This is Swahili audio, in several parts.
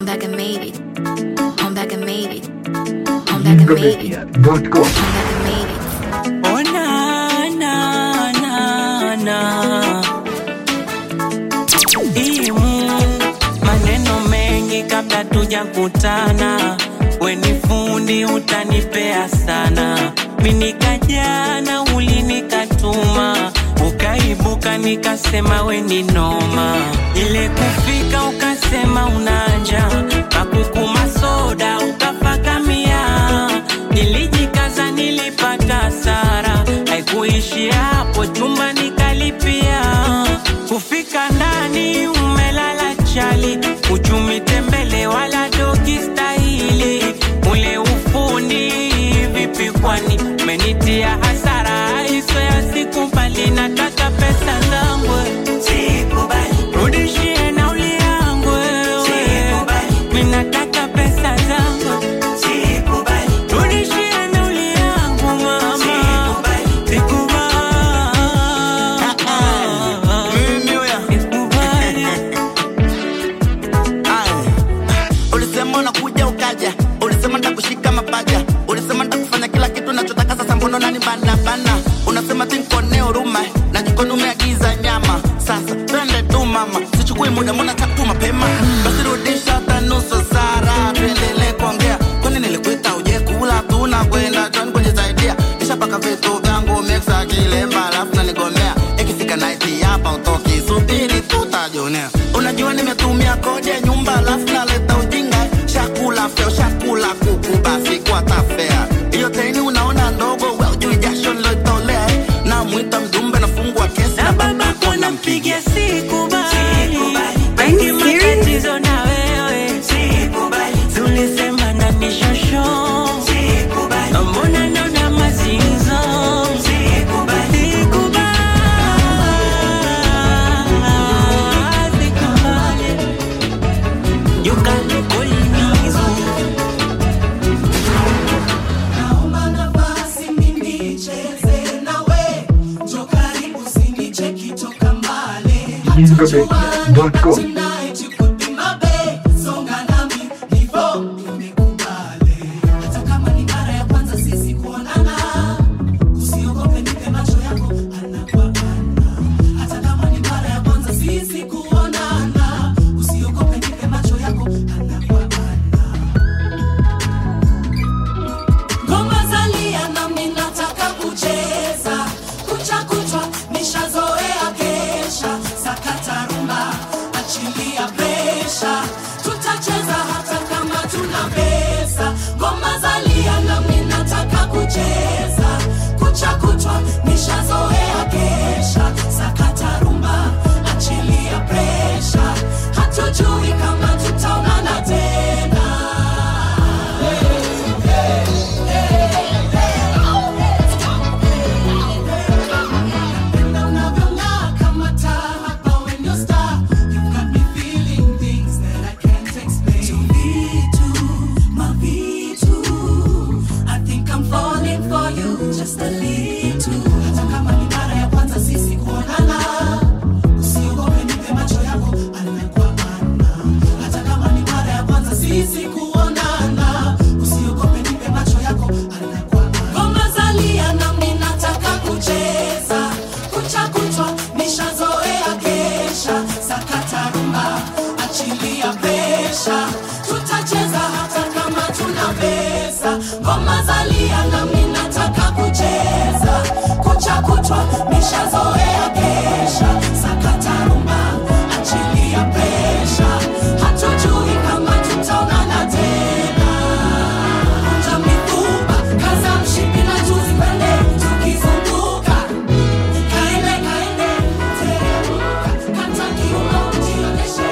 I'm back and made it. I'm back and made it. I'm back and made it. I'm Jingomedia.com. back and made it. Oh na na na na Imu maneno mengi kabla tujakutana, we ni fundi utanipea sana. Minikajana ulinikatuma, ukaibuka nikasema we ni noma. Ile kufika ukasema unanja, kakukuma soda ukafakamia. Nilijikaza nilipata hasara, haikuishia hapo, chumba nikalipia. Kufika ndani umelala chali, uchumi tembele wala dogi stahili. Ule ufundi vipi kwani umenitia hasara, hizo ya sikubali, nataka pesa zangu rudishie nauli yangu wewe. Mimi nataka pesa zangu Rudishie nauli yangu mama. Sikubali. Sikubali. ulisema unakuja ukaja ulisema ndakushika mapaja ulisema ndakufanya kila kitu nachotaka sasa mbono nani bana bana unasema tinkone huruma na jikoni umeagiza nyama sasa twende tu mama sichukui muda mbona tatu mapema basi rudisha hata nusu sara tuendelee kuongea kwani nilikuita uje kula tuna kwenda joni kujisaidia nishapaka vitu vyangu mixa kilemba alafu nanigomea ikifika naiti hapa utoki subiri tutajionea unajua nimetumia kodi ya nyumba alafu naleta ujinga shakula feo shakula kuku basi kwa tafea hiyo teni unaona ndogo we ujui jasho nilotolea eh. namwita mjumbe nafungua kesi Na babako nampigia sikubali. Wengi matatizo na wewe. Tulisema na mishosho. Mbona naona mazinzo? Sikubali. Sikubali. You can call me Zulu. Naomba nafasi mimi nicheze nawe, njoo karibu usinicheki toka mbali. Jingomedia.com. Tonight you could be my babe, songa nami nivo nimekubali. Hata kama ni mara ya kwanza sisi kuonana, usiogope nipe macho yako ana kwa ana. Hata kama ni mara ya kwanza sisi kuonana, usiogope nipe macho yako ana kwa ana. Ngoma zalia nami nataka kucheza kucha kuchwa nishazoea kesha sakata rumba achilia presha tutacheza hata kama tuna pesa ngoma zalia nami nataka kucheza kucha kuchwa nishazoea kesha sakata rumba achilia presha hatujui kama tutaonana tena Napenda unavyong'aa kama taa hapa when you're star. You've got me feeling things that I can't explain. Tuvitu, mavitu. I think I'm falling for you just a little. Hata kama ni mara ya kwanza sisi kuonana, usiogope nipe macho yako ana kwa ana. Hata kama ni mara ya kwanza sisi kuonana, usiogope nipe macho yako ana kwa ana. Ngoma zalia nami nataka kucheza kucha kuchwa nishazoea kesha sakata rumba achilia presha tutacheza hata kama tuna pesa ngoma zalia nami nataka kucheza kucha kuchwa nishazoea kesha sakata rumba achilia presha hatujui kama tutaonana tena Kunja mifupa, kaza mshipi na juzi pande, tukizunguka. Kaende, kaende, teremka, kata kiuno, jionyeshe.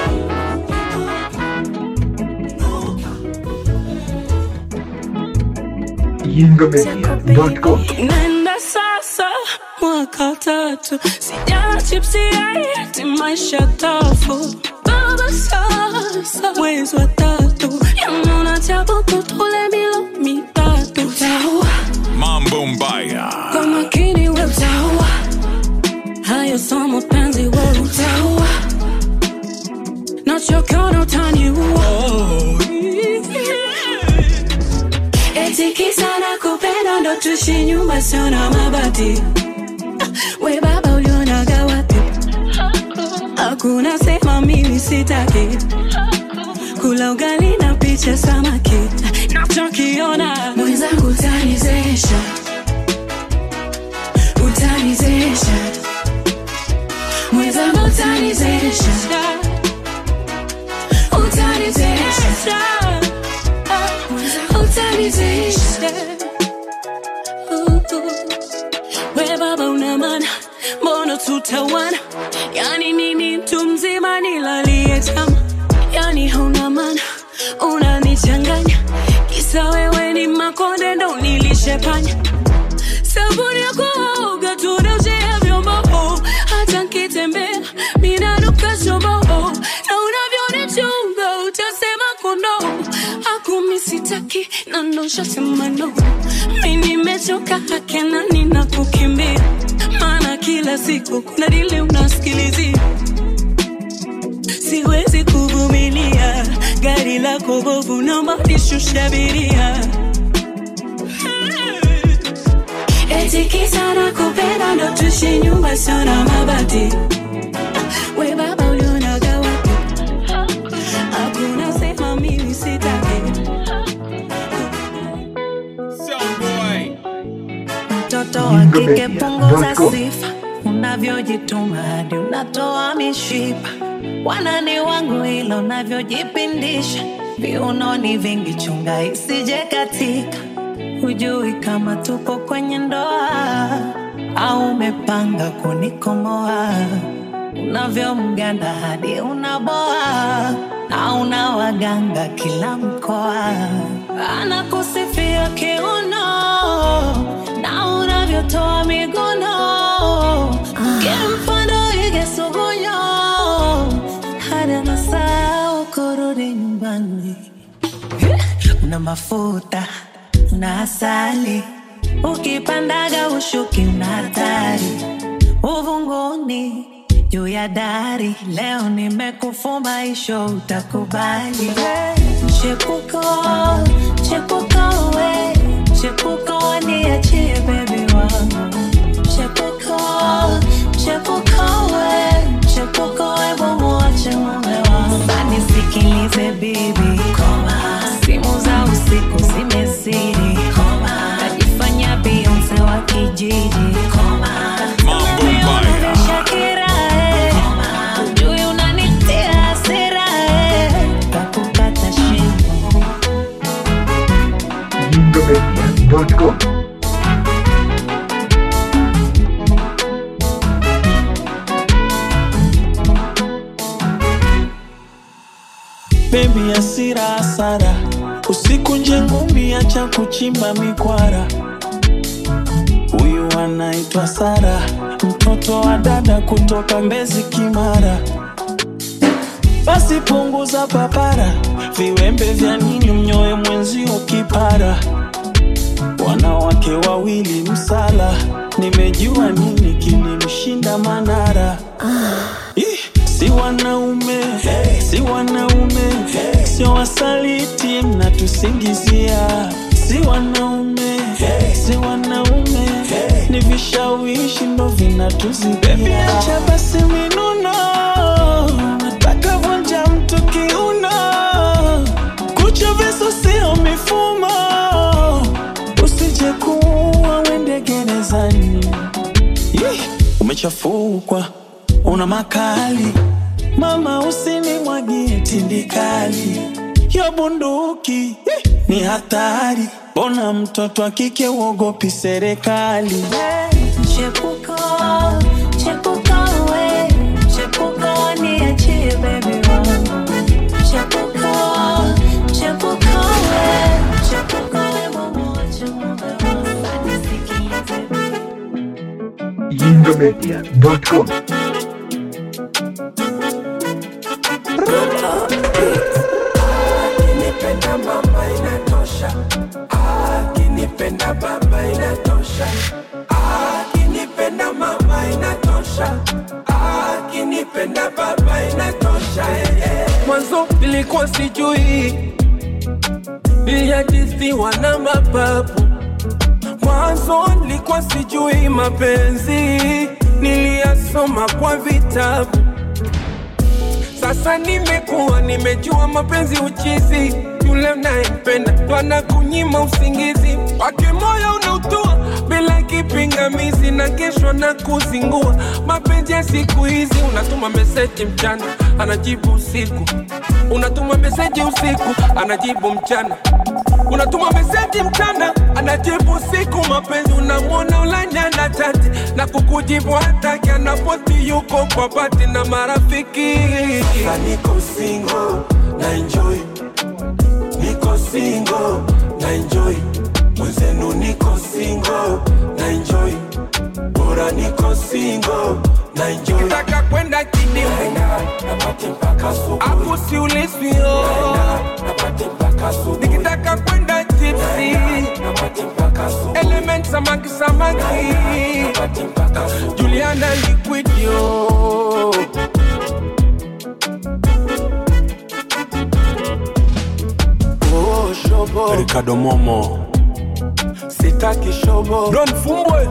Inuka, inuka. Jingomedia.com. Nenda sasa mwaka tatu sijala chipsi yaiti maisha tafu baba sasa mwezi wa tatu yanona chabuku tule milo mitatu utaua Mambo Mbaya. kwa makini we utaua hayo so mapenzi we utaua nachokiona utaniua ndo tuishi nyumba sio na mabati we baba ulionaga wapi hakuna sema mimi sitaki kula ugali na picha samaki nachokiona mwenzangu utanizesha utanizesha mwenzangu utanizesha utanizesha utanizesha we baba una maana mbona tutawana yani nini mtu mzima nilalie chama yani hauna maana unanichanganya kisa wewe ni makonde ndo nilishepanya sabuni ya kuoga tunaujea vyombo hata nkitembea minanuka shombo na unavyonichunga utasema kondo akumi sitaki na noshasema no mi nimechoka hakena nina kukimbia maana kila siku kuna dili unasikilizia siwezi kuvumilia gari lako bovu naomba nishushe abiria eti kisa na kupenda ndo tuishi nyumba sio na mabati we baba ulionaga wapi hakuna sema mimi sitaki mtoto wa kike punguza sifa unavyojituma hadi unatoa mishipa wanani wangu ila unavyojipindisha viunoni vingi chunga isije katika hujui kama tupo kwenye ndoa au umepanga kunikomoa unavyomganda hadi unaboa na una waganga kila mkoa anakusifia kiuno na unavyotoa miguno kimfano ige sugunyo hadi anasahau kurudi nyumbani una mafuta una asali ukipandaga ushuki una hatari uvunguni juu ya dari leo nimekufumba isho utakubali chepuko chepuko we chepuko niachie bebi wangu chepuko chepuko we chepuko we bomuache mume wangu sanisikilize bibi simu za usiku zimezidi najifanya bionse wa kijiji Mambo mbaya. Shakira, eh. Ujui unanitia hasira, eh. Kakukata shingo. Jingomedia.com bebi asira hasara usiku nje ngumi acha kuchimba mikwara huyu anaitwa sara mtoto wa dada kutoka mbezi kimara basi punguza papara viwembe vya nini mnyoe mwenzio kipara wanawake wawili msala nimejua nini kilimshinda manara Ih, si wanaume si wanaume sio wasaliti mnatusingizia si wanaume si wanaume ni vishawishi ndo vinatuzibia acha basi minuno nataka vunja mtu kiuno kucha visu sio mifumo usije kuwa wende gerezani Ih, umechafukwa una makali mama usinimwagie tindikali yo bunduki eh, ni hatari bona mtoto wa kike uogopi serikali Chepuko, chepuko we, chepuko niachie baby wangu. Chepuko, chepuko we, chepuko we bomuache mume wangu. Sanisikilize bibi. Jingomedia.com Akinipenda mama inatosha, akinipenda baba inatosha, akinipenda mama inatosha, akinipenda baba inatosha. eh, eh. Mwanzo nilikuwa sijui, nilihadithiwa na mababu Mwanzo nilikuwa sijui mapenzi, niliyasoma kwa vitabu. Sasa nimekuwa nimejua mapenzi uchizi, yule unayempenda ndo anakunyima usingizi, wake moyo unautua bila kipingamizi, na kesho na kuzingua. Mapenzi ya siku hizi, unatuma meseji mchana, anajibu usiku, unatuma meseji usiku, anajibu mchana unatuma meseji mchana anajibu siku mapenzi unamwona ulanya na chati na kukujibu hataki anapoti yuko kwa bati na marafiki Sasa niko single na enjoy niko single na enjoy mwenzenu niko single na enjoy bora niko single na enjoy nataka kwenda kidimu napate mpaka asubuhi akusiulizwio napate mpaka asubuhi nikitaka kwenda tipsi napate mpaka asubuhi element samaki samaki napate mpaka asubuhi Juliana liquidio Oh, shobo. Ricardo Momo sitaki shobo Don Fumbwe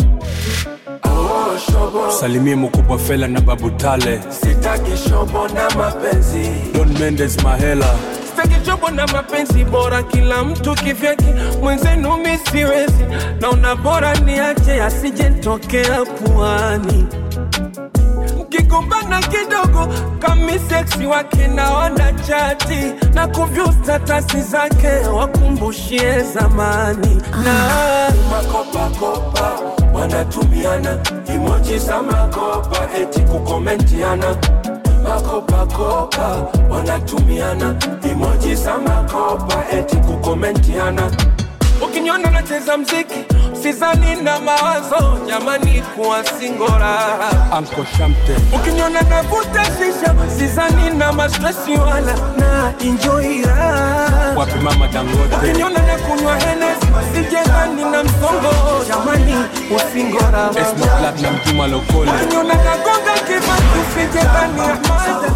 oh, shobo salimie mkubwa Fela na Babu Tale sitaki shobo na mapenzi Don Mendes Mahela sitaki shobo na mapenzi bora kila mtu kivyake mwenzenu mi siwezi naona bora niache asijentokea puani mkigombana kidogo kami seksi wake naona chati na kuvyu statasi zake wakumbushie zamani na makopakopa wanatumiana imoji za makopa eti kukomentiana makopakopa wanatumiana imoji za makopa eti kukomentiana ukiniona nacheza mziki sizani na mawazo jamani kuwa singora Anko Shamte ukiniona navuta shisha sizani na mastresi wala na enjoy raha wapi mama Dangote ukiniona na kunywa henes sijengani na msongo jamani usingora Esma Platinum Juma Lokole ukiniona nagonga kibatu sijengani amada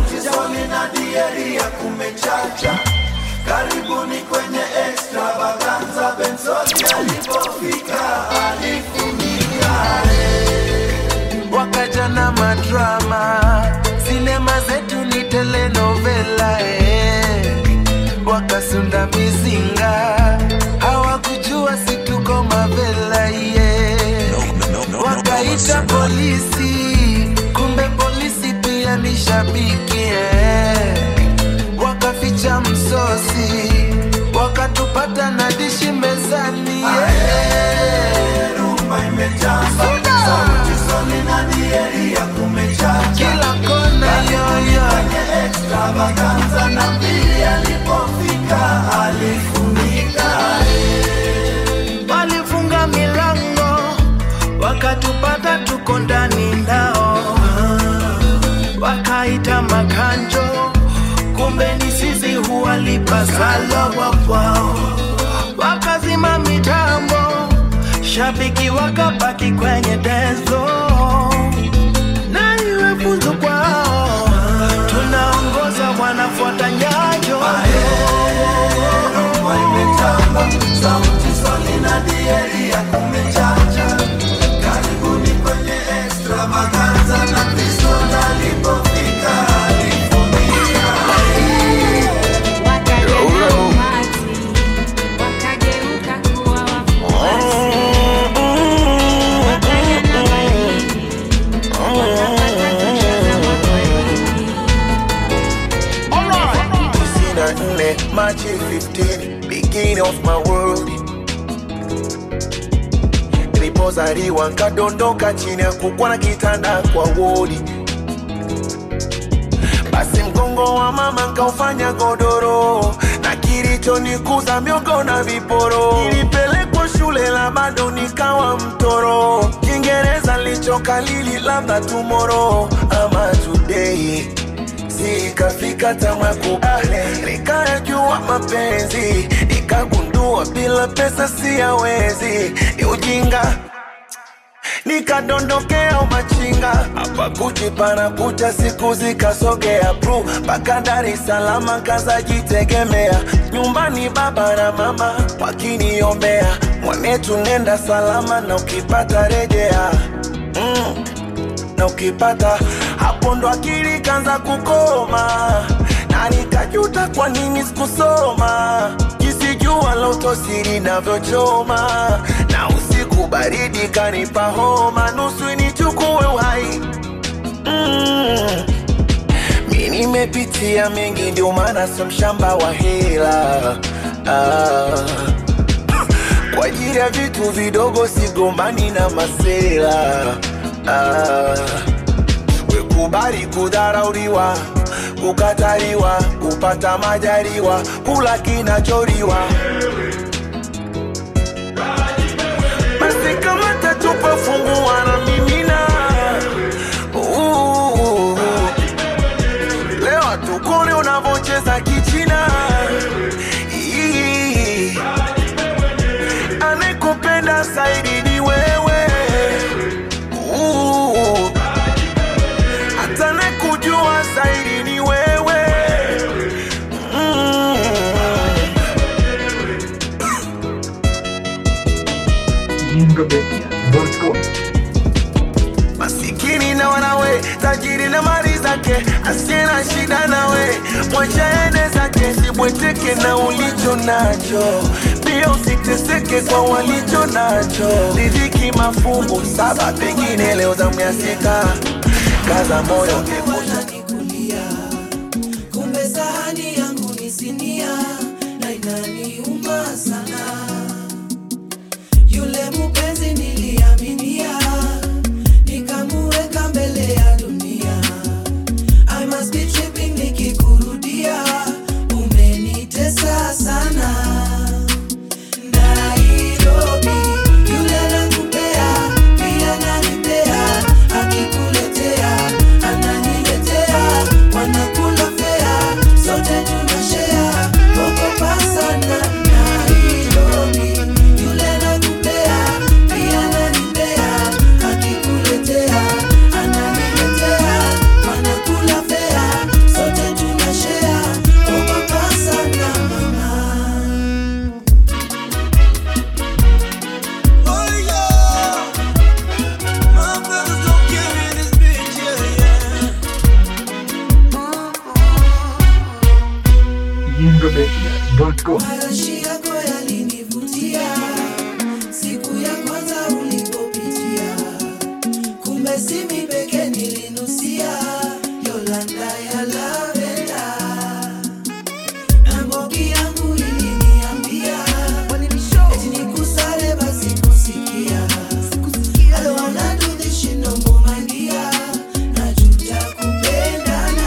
Karibuni kwenye extravaganza Benzoni alipofika alifunika Wakaja na madrama Sinema zetu ni telenovela eh. Wakasunda mizinga Hawakujua situko mavela yeah. Wakaita polisi Kumbe polisi pia ni shabiki eh wakaficha msosi wakatupata na dishi mezani kila kona yoyo na mbili alipofika alifunika walifunga milango wakatupata tuko ndani ndao wakaita makanjo kumbe ni sisi huwalipa sala wao wakazima mitambo shabiki wakabaki kwenye dezo na iwe funzo kwao tunaongoza wanafuata nyayo sauti soli na dieri ya kumechacha karibuni kwenye extravaganza na pistol alipofika alifunika Wakaja na umati, wakageuka kuwa wafuasi. Wakaja na baridi, wakapata kucheza makweli. Sina nne Machi 15 beginning of my world nilipozaliwa nkadondoka chini ya kukwa na kitanda kwa wodi basi mgongo wa mama nkaufanya godoro na kilichonikuza miogo na viporo nilipelekwa shule la bado nikawa mtoro kiingereza lichokalili labda tumoro ama today sikafika tamakubale nikayajua mapenzi nikagundua bila pesa siyawezi ni ujinga nikadondokea umachinga hapa kuchi panakucha siku zikasogea pru mpaka Dar es Salaam kazajitegemea nyumbani baba na mama wakiniombea mwana mwanetu nenda salama na ukipata rejea mm. na ukipata hapo ndo akili kanza kukoma na nikajuta kwa nini sikusoma jinsi jua la utosiri navyochoma na usiku baridi kanipa homa nusu nichukue uhai mm. mi nimepitia mengi ndio maana sio mshamba wa hela ah. kwa ajili ya vitu vidogo sigombani na masela ah. wekubali kudharauliwa kukataliwa kupata majaliwa kula kinacholiwa basi kama tatupa fungua na mimina Uh, leo tukone unavocheza kichina Ii, anayekupenda zaidi ni wewe Uh, hata anayekujua zaidi ni wewe Mm. jingomedia.com masikini na wanawe tajiri na mali zake asiye na shida nawe mwacha ende zake sibweteke na ulicho nacho pia usiteseke kwa walicho nacho riziki mafungu saba pengine leo zamu ya sita kaza moyo nikulia kumbe sahani yangu ni sinia na inaniuma sana yule mupenzi niliaminia nikamuweka mbele ya dunia I must be tripping nikikurudia umenitesa sana Nairobi yule nakupea pia nanipea akikuletea ananiletea wanakula fea sote tunashea ogopa sana Nairobi yule nakupea pia nanipea akikuletea ananiletea wanakula fea sote tunashea ogopa sana mama jingomedia.com Marashi yako yalinivutia siku ya kwanza ulipopitia, kumbe si mi peke nilinusia Yolanda ya lavenda, na Mbogi yangu iliniambia eti nikusale basi kusikia I don't wanna do this shit no more my dear, najuta kupendana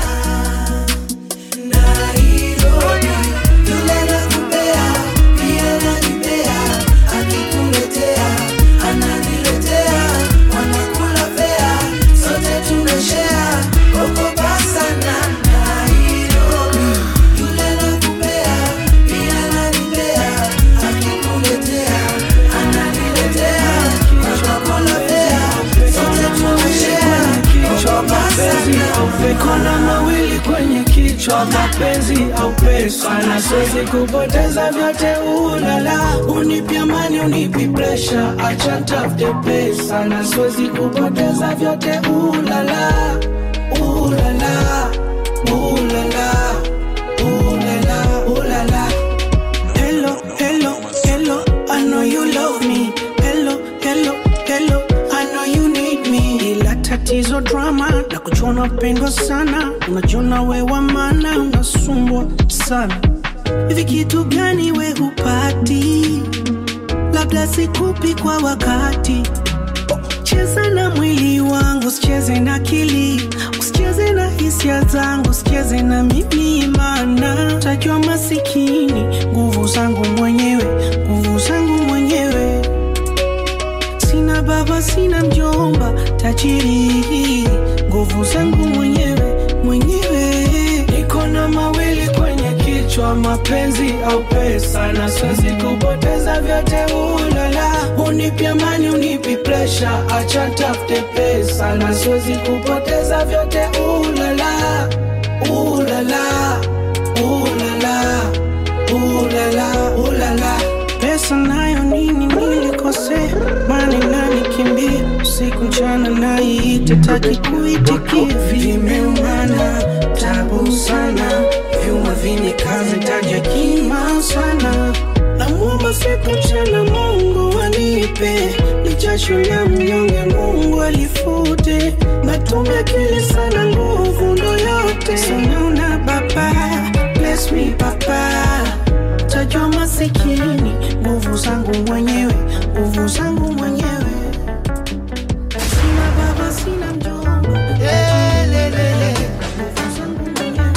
Nairobi, yule nakupea, pia nanipea, akikuletea, ananiletea, wanakula fea, sote tunashare, ogopa sana. Nairobi, yule nakupea, pia nanipea, akikuletea, ananiletea, wanakula fea, sote tunashare, ogopa sana. Kona mawili kwenye kichwa, mapenzi au pesa, na siwezi kupoteza vyote. Ulala, unipi amani, unipi presha, acha tafute pesa, na siwezi kupoteza vyote. Ulala, ulala, ulala, ulala, ulala. Hello, hello, hello, I know you love me. Hello, hello, hello, I know you need me. Ila tatizo drama na kuchona pendwa sana, unajiona we wa maana, unasumbwa sana. Hivi kitu gani we hupati? Labda sikupi kwa wakati. Cheza na mwili wangu, usicheze na akili, usicheze na hisia zangu, usicheze na mimi, maana takiwa masikini. Nguvu zangu mwenyewe, nguvu zangu mwenyewe sina baba sina mjomba tajiri nguvu zangu mwenyewe mwenyewe niko na mawili kwenye kichwa mapenzi au pesa na siwezi kupoteza vyote ulala unipi amani unipi presha acha tafute pesa na siwezi kupoteza vyote ulala ulala ulala ulala ulala pesa nayo nini nili nasemani nanikimbia usiku mchana naiita taki kuitikia vimeumana tabu sana vyuma vinikaze taja kima sana namwomba siku mchana mungu anipe ni jasho la mnyonge mungu alifute natumia kili sana nguvu ndo yote sinaona baba bless me baba tajwa masikini nguvu zangu mwenyewe nguvu zangu mwenyewe sina baba sina mjomba nguvu zangu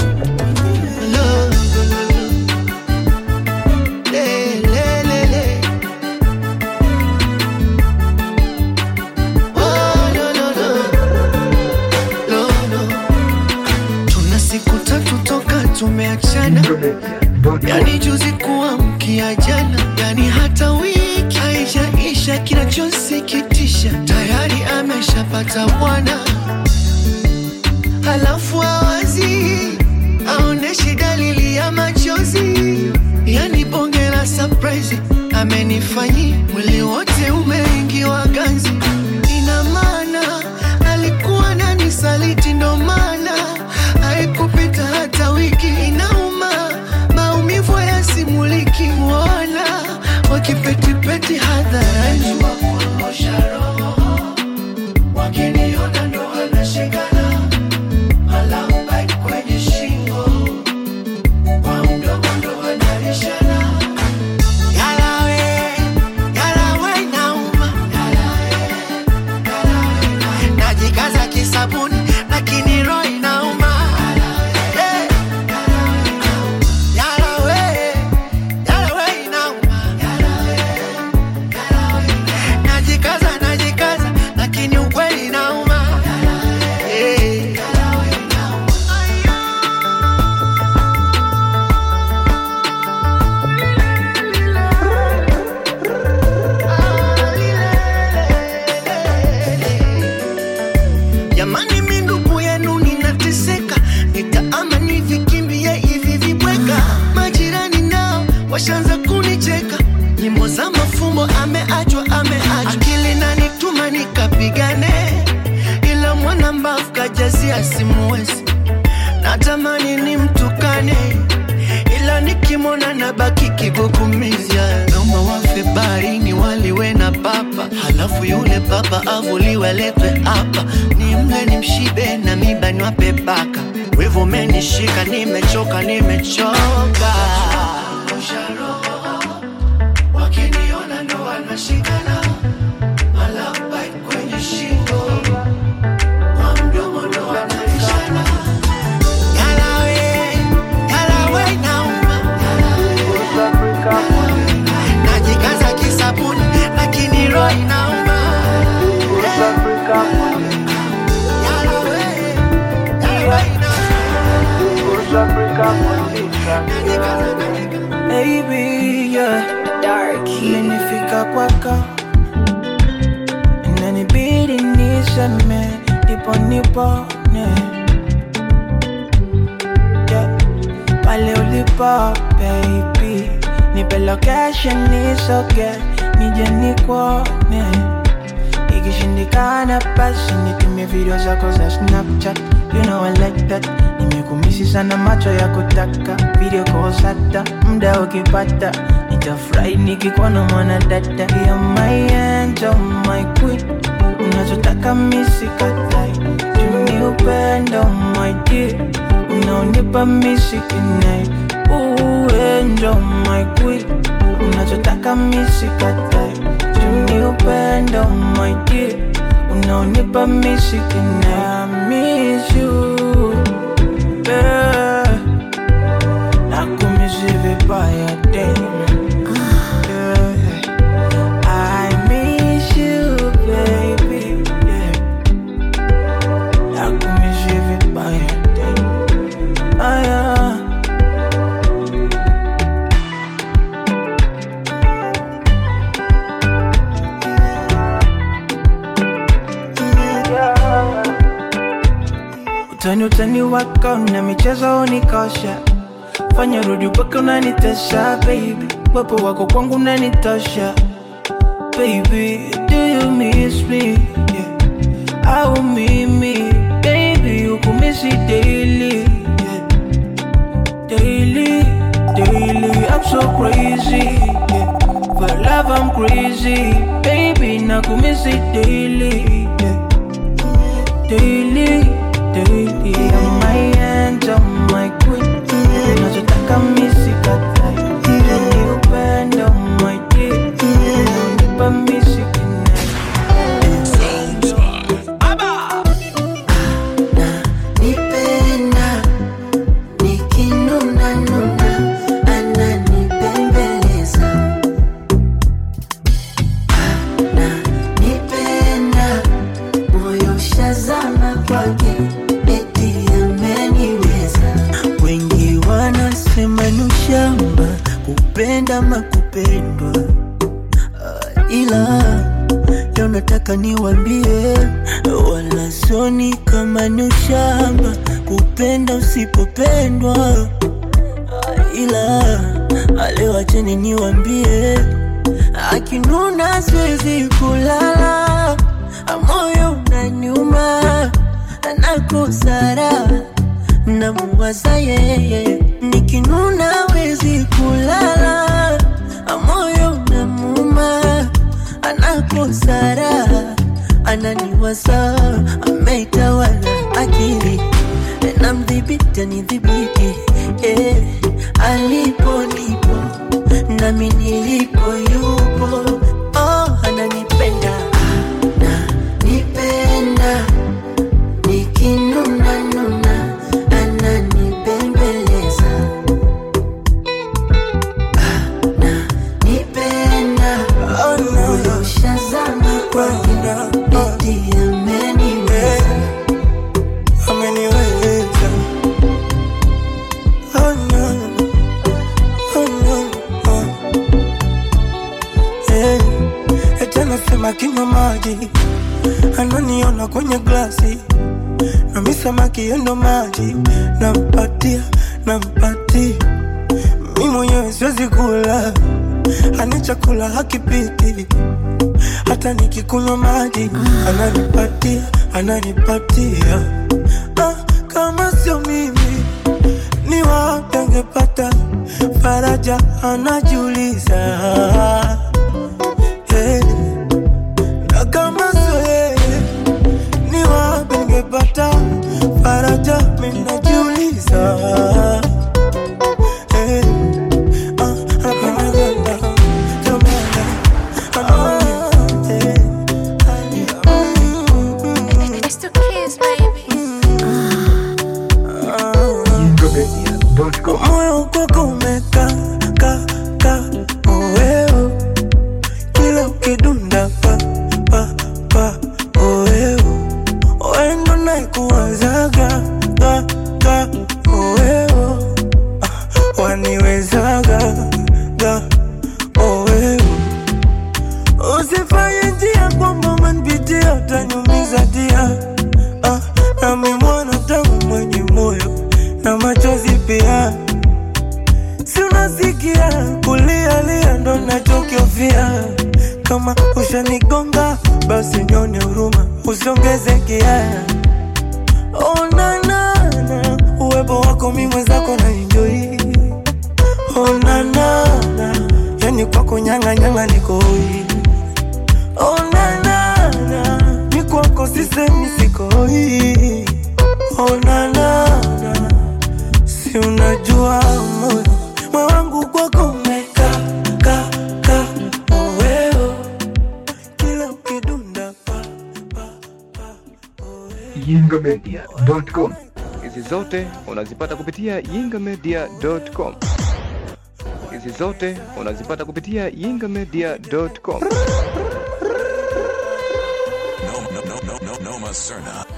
tuna siku tatu toka tumeachana yani juzi kuamkia jana yani hata wiki haijaisha kinachosikitisha tayari ameshapata bwana halafu awazi aoneshi dalili ya machozi yani bonge la surprise amenifanyi mwili wote umeingiwa ganzi ina maana alikuwa nani saliti ndo maana haikupita hata wiki inauma maumivu yasimuliki wala wakipetipeti hadharani wakiniona ndo wanashikana alambait kwenye shingo kwa mdomo ndo wanalishana yalawe yalawe nauma najikaza kisabuni lakini roho inauma Eh. Yalawe, yalawe inauma. najikaza najikaza lakini ukweli inauma Eh. jamani mi ndugu yenu ninateseka nitaama nivikimbie hivi vibweka majirani nao washanza kunicheka nyimbo za mafumbo ameachwa ameachwa akili nanituma nikapigane ila mwana mbavu kajazia simuwezi natamani ni mtukane ila nikimwona na baki kigugumiza noma wafe baharini waliwe na papa halafu yule papa avuliwe letwe hapa ni mle ni mshibe na miba niwape baka wivu menishika nimechoka nimechoka wakiniona ndo wanashikana malapai kwenye shingo kwa mdomo ndo wanalishana Yalawe, yalawe inauma. Najikaza kisabuni lakini roho inauma. Yalawe, yalawe Baby, yeah. Dark. Imenifika kwako inanibidi niseme ndipo nipone yeah. pale ulipo baby nipe location nisoge nije nikuone ikishindikana basi nitumie video zako za snapchat you know I like that nimekumisi sana macho ya kutaka video calls hata muda ukipata nitafurahi nikikuona mwana dada ya my angel my queen unachotaka misikatai tuni upendo my dear unaonipa misikinai uenjo my queen unachotaka misikatai tuni upendo my dear unaonipa misikinai I miss you yeah. nakumisi vibaya tena yeah. I miss you baby yeah. nakumisi vibaya tena ah, yeah. utani utani wako na michezo unikosha fanya rudi mpaka unanitesha baby wepo wako kwangu unanitosha baby, do you miss me? Yeah. I will meet me, baby, you can miss it daily. Yeah. Daily, daily, I'm so crazy. Yeah. For love, I'm crazy, baby, now can miss it daily. Yeah. Daily, daily, I'm my end, I'm my queen. Unachotaka misi katai, ni upendo my dear. Unanipa misi nipenda nikinuna nuna ananipembeleza nipenda moyo shazama kwake eti ameniweza wengi wanasema ni ushamba kupenda makupendwa ila leo nataka niwambie wala soni kama ni ushamba kupenda usipopendwa ila leo acheni niwambie akinuna siwezi kulala moyo unaniuma nakosara namuwaza yeye nikinuna wezi kulala moyo unamuuma anakosara ananiwaza ameitawala akili namdhibiti anidhibiti eh, alipo nipo nami nilipo yupo oh, ananipenda ananipenda nikinuna nuna ananibembeleza nipenda moyo shazama kwake eti ameniweza ameniweza oh no oh no oh eh eti anasema kinywa maji ananiona kwenye glasi na mi samaki yendo maji nampatia nampatia mi mwenyewe siwezi kula ani chakula hakipiti hata nikikunywa maji ananipatia ananipatia ah, kama sio mimi ni wapi angepata faraja anajiuliza hey. na kama sio yeye ni wapi angepata faraja minajiuliza hey. ah, anapenda Jamani, moyo kwako umeka ka ka oeo kila ukidunda pa pa pa oeo oendo naikuwazaga ga ga oeo Ah, waniwezaga ga oeo usifanye njia kwamba umenipitia utanyumiza dia ah, nami mwana tangu mwenye moyo na machozi pia si unasikia kulialia ndo nachokiofia kama ushanigonga basi nyone huruma usiongeze kia onanana uwepo wako mi mwenzako na enjoi onanana yani kwako nyang'anyang'a nikoi onanana mi kwako sisemi sikoi onanana si unajua moyo moyo wangu kwako umeka ka ka oweo kila ukidunda yingamedia.com Hizi zote unazipata kupitia yingamedia.com. Hizi zote unazipata kupitia yingamedia.com. No, no, no, no, no, Noma Serna.